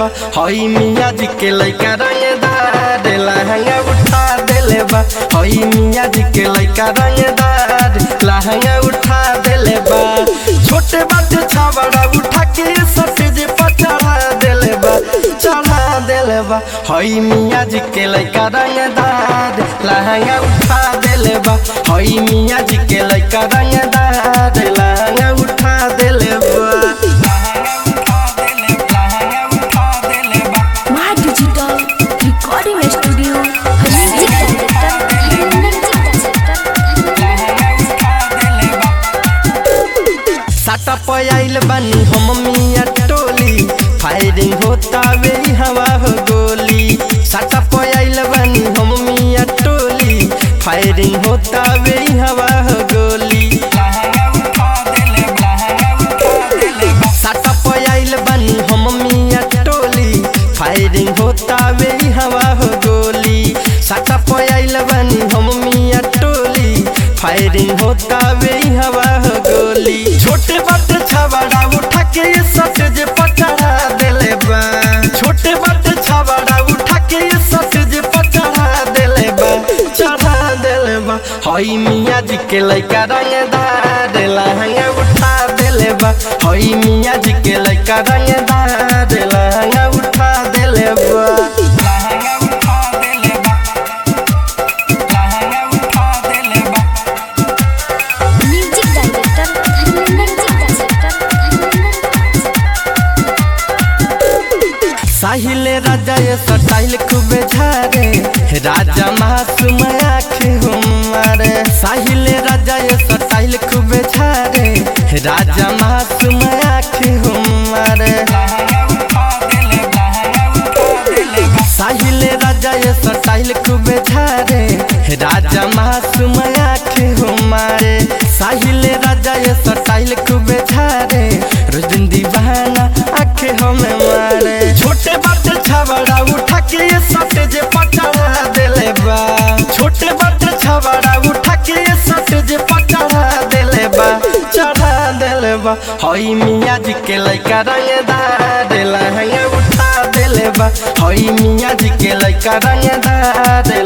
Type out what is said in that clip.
हई मियाँ जी के लइका रंगदार लहंगा उठा देले बा हई मियाँ जी के लइका रंगदार लहंगा उठा देले बा छोटे बाटे छाबड़ा उठा के सटेज पर चढ़ा देले बा चढ़ा देले बा हई मियाँ जी के लइका रंगदार लहंगा उठा देले बा हई मियाँ जी के लइका रंगदार लहंगा उठा देले बा माँ digital recording studio music director साटा पयाइल बानी हम मिया टोली फायरिंग होता वे हवा हो गोली साटा पयाइल बानी हम मिया टोली फायरिंग होता वे हवा हो गोली साटा पयाइल बानी हम मिया टोली फायरिंग होता वे हवा हो गोली साटा पयाइल बानी हम मिया टोली फायरिंग होता वे हवा हो गोली छोटे बाटे छाबड़ा उठा के ये सट जे पचड़ा देले बा छोटे बाटे छाबड़ा उठा के ये सट जे पचड़ा देले बा चढ़ा देले बा हई मियाँ जी के लइका रंगदार लहंगा उठा देले बा हई मियाँ जी के लइका रंगदार लहंगा उठा देले बा म्यूजिक डायरेक्टर साहिल राजा ये स्टाइल खूबे झारे राजा मासूम आँखें हमारे साहिल राजा ये स्टाइल खूबे झारे राजा मासूम आँखें हमारे साहिल राजा ये स्टाइल खूबे झारे राजा मासूम आँखें हमारे साहिल राजा ये स्टाइल खूबे झारे रोज दिन दीवाना आँखें हमें मारे छोटे बाटे छाबड़ा उठा के ये सटे जे पचड़ा देले बा छोटे बाटे छाबड़ा उठा के ये सटे जे पचड़ा देले बा चढ़ा देले बा हई मियाँ जी के लइका रंगदार लहंगा उठा देले बा हई मियाँ जी के लइका रंगदार